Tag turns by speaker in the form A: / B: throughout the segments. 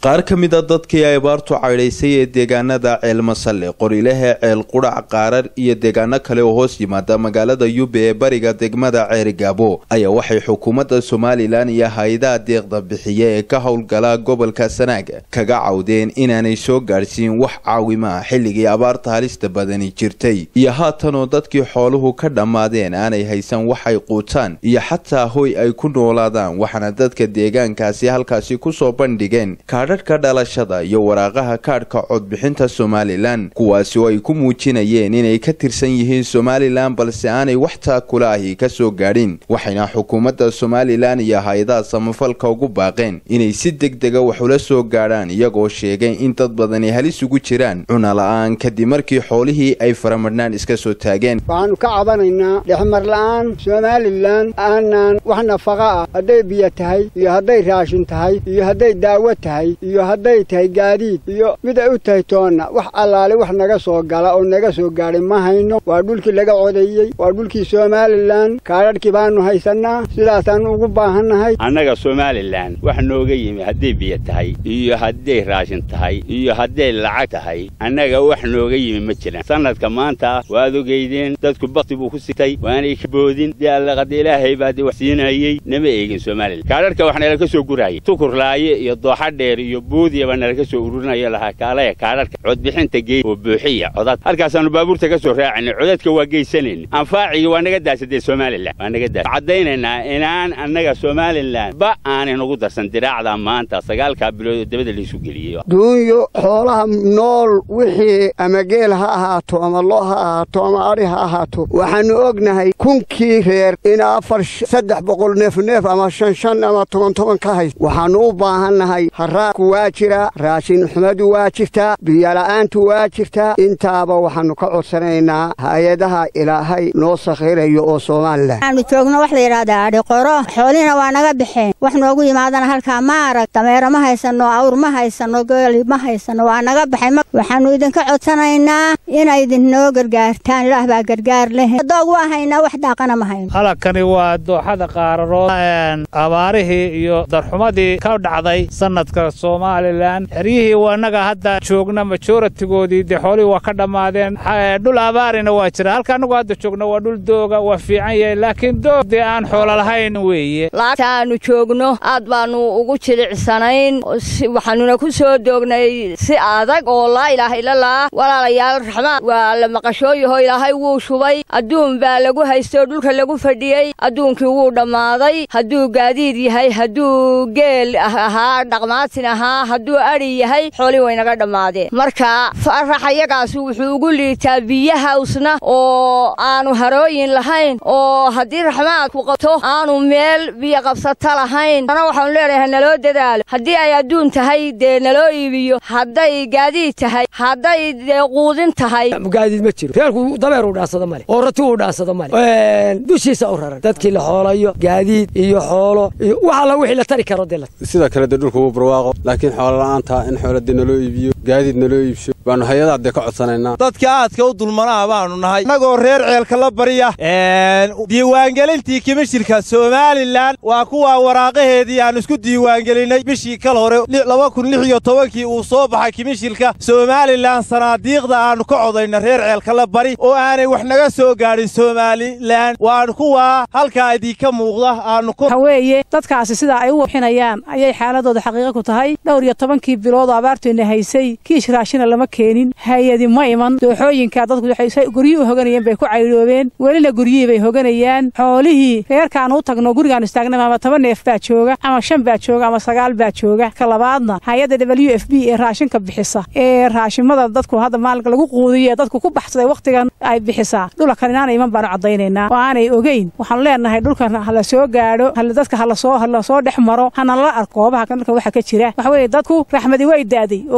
A: qaar ka mid a dadkii ay abaartu caydhaysay ee deegaanada ceelmasalle qorilehe ceel qudhac qaarar iyo deegaano kale oo hoos yimaada magaalada yube ee bariga degmada ceerigaabo ayaa waxay xukuumadda somalilan iyo hay-adaha deeqda bixiya ee ka howlgala gobolka sanaag kaga cawdeen inaanay soo gaadhsiin wax caawimaa xilligii abaarta halista badani jirtay iyo haatanoo dadkii xooluhu ka dhammaadeen aanay haysan waxay quutaan iyo xataa hoy ay ku noolaadaan waxaana dadka deegaankaasi halkaasi kusoo bandhigeen kaadhadhka dhalashada iyo waraaqaha kaadhka codbixinta somalilan kuwaasi oo ay ku muujinayeen inay ka tirsan yihiin somalilan balse aanay wax taakula ahi ka soo gaadhin waxayna xukuumadda somalilan iyo hay-adaha samafalka ugu baaqeen inay si deg dega wax ula soo gaadhaan iyagoo sheegay in dad badani halis ugu jiraan cunala-aan kadib markii xoolihii ay faramadhnaan iska soo taageen
B: waxaannu ka cabanaynaa dhexmar la'aan somalilan aanaan wax nafaqa ah hadday biyo tahay iyo hadday raashin tahay iyo hadday daawo tahay iyo hadday tahay gaadiid iyo mid ay u tahay toonna wax allaale wax naga soo gala oo naga soo gaadhay ma hayno waa dhulkii laga codeeyey waa dhulkii somalilan kaadhadhkii baannu haysannaa sidaasaannu ugu baahannahay
C: annaga somalilan wax nooga yimi hadday biyo tahay iyo hadday raashin tahay iyo hadday lacag tahay annaga wax nooga yimi ma jiraan sannadka maanta waad ogeydeen dadku bakti buu ku sitay waanay ka boodin dee allaqada ilaahay baa dee wax siinayey nama eegin somalilan kaadhadhka wax nala ka soo guraayay tukurlaaye iyo dooxa dheer iyo buudiya baa nala ka soo ururinayo lahaa kaalaya kaadhadhka codbixinta geey oo buuxiya codad halkaasaannu baabuurta ka soo raacinay codadka waa geysanayna anfaacigi waa naga daasadee somalilan waa naga daasa caddaynaynaa inaan annaga somalilan ba aanay nagu darsan diraacda maanta sagaalkaa bilood oo dabada laysu geliyey
B: duunyo xoolaha nool wixii ama geel ha ahaato ama lo ha ahaato ama adhi ha ahaato waxaannu ognahay kunkii reer in afar saddex boqol neef neef ama shan shan ama toban toban ka hayst waxaannu u baahannahay haraadku waa jiraa raashin xumadu waa jirtaa biyola'aantu waa jirtaa intaaba waxaannu ka codsanaynaa hay-adaha ilaahay noo sakhirayo oo somalilan
D: waxaannu joogno wax la yidhaahdaa adhi qoro xoolihina waa naga baxeen wax noogu yimaadana halkaa ma arag dameero ma haysanno awr ma haysanno geeli ma haysanno waa naga baxay waxaannu idinka codsanaynaa inay idinnoo gargaartaan ilaah baa gargaar leh doog waa haynaa wax daaqana ma hayno
E: halakani waa dooxada qaararood abaarihii iyo darxumadii ka dhacday sannadka somalilan xeryihii wanaga hadda joogna majoratigoodii dee xoolihii waa ka dhammaadeen dhul abaarina waa jira halka annagu hadda joogna waa dhul dooga waa fiican yahay laakiin doog dee aan xoolo lahayn weeye
F: laagtaannu joogno aad baannu ugu jilicsanayn waxaannuna ku soo doognay si adag oo laa ilaaha illallah walaalayaal raxmaan waa la maqashooyaho ilaahay wuu shubay adduun baa lagu haystoo dhulka lagu fadhiyey adduunkii wuu dhammaaday hadduu gaadiid yahay hadduu geel ahaa dhaqmaatin ahaa hadduu adhi yahay xoolii waynaga dhammaadeen marka faraxayagaas wuxuu ugu liitaa biyahawsna oo aanu harooyin lahayn oo haddii raxmaadku qabto aanu meel biyo qabsata lahayn ana waxaanu leenahay naloo dadaalo haddii ay adduun tahay dee naloo iibiyo hadday gaadiid tahay hadday dee quudin tahay
G: gaadiid ma jiro reerku dameer uu dhaansado male oo rati uu dhaansado male dushiisa u raran dadkii la xoolayo gaadiid iyo xoolo iyo wax alla wixii la tari karo dee
H: sida kale dee dhulka wuu barwaaqo laakiin xoolo la'aanta in xoola dee naloo iibiyo gaadiid naloo iibsho baannu hay-adaha dee ka codsanaynaa
I: dadka aadka u dulmanaa baannu nahay innagoo reer ceelka la barya diiwaangelintii kimishirka somalilan waa kuwaa waraaqaheedii aan isku diiwaangelinnay bishii kal hore laba kun lix iyo tobankii uu soo baxay kimishirka somalilan sanaadiiqda aannu ka codayna reer ceelka la bari oo aanay wax naga soo gaadhin somalilan waan kuwaa halkaa idinka muuqda aannu
J: weeye dadkaasi sidaa ay u wabxinayaan ayay xaaladooda xaqiiqa ku tahay dhowr iyo tobankii bilood oo abaarteenna haysay kiish raashina lama keenin hay-adi ma iman dooxooyinkaa dadku waxay guryihii u hoganayeen bay ku caydhoobeen welina guryihii bay hoganayaan xoolihii reerkaanu u tagno gurigaanu istaagnay ama toban neef baa jooga ama shan baa jooga ama sagaal baa jooga ka labaadna hay-adda w f b ee raashinka bixisa ee raashimada dadku hadda maalinka lagu quudiyo ee dadku ku baxsaday wakhtigan ay bixisaa dhulakan inaana iman baanu caddaynaynaa oo aanay ogeyn waxaanu leenahay dhulkan hala soo gaadho dadka halasoo halasoo dhex maro hana lala arko goobaha dalka waxa ka jira waxa weeye dadku raxmadi way daaday oo geeduhu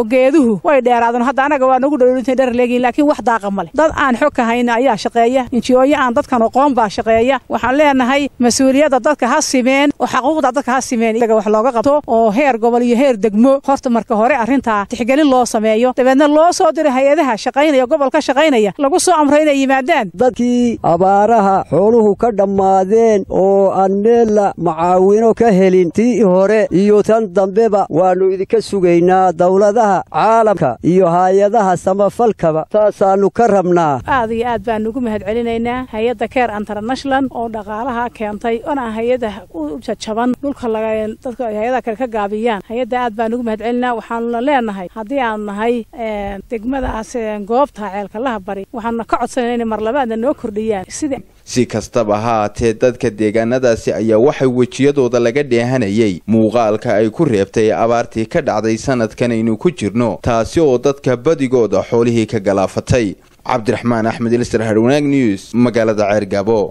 J: biyuhu way dheeraadeen hadda anaga waa nagu dhowlintay dherer leegiin laakiin wax daaqa ma leh dad aan xog ka hayna ayaa shaqeeya injiyooyo aan dadkan aqoon baa shaqeeya waxaan leenahay mas-uuliyadda dadka ha simeen oo xaquuqda dadka ha simeen iyaga wax looga qabto oo heer gobol iyo heer degmo horta marka hore arrintaa tixgelin loo sameeyo dabeedna loo soo diro hay-adaha shaqaynaya gobol ka shaqaynaya lagu soo amro inay yimaadaan
K: dadkii abaaraha xooluhu ka dhammaadeen oo aan meella macaawino ka helin tii hore iyo tan dambeba waannu idinka sugaynaa dawladaha caalamka iyo haayadaha samafalkaba saasaannu ka rabnaa
J: aad iyo aad baanu ugu mahad celinaynaa hay-adda care international oo dhaqaalaha keentay ona hay-ada u jajaban dhulka dadka hay-adaha kale ka gaabiyaan hay-adda aad baan ugu mahad celinaa waxaanuna leenahay haddii aanu nahay degmadaas goobta ceelkalaha bari waxaanuna ka codsanayna inay marlabaadna noo kordhiyaan sida
A: si kastaba ha haatee dadka deegaanadaasi ayaa waxay wejiyadooda laga dheehanayay muuqaalka ay ku reebtay abaartii ka dhacday sanadkan aynu ku jirno taasi oo dadka badigooda xoolihii ka galaafatay cabdiraxmaan axmed ilsar harwanaag news magaalada ceergaabo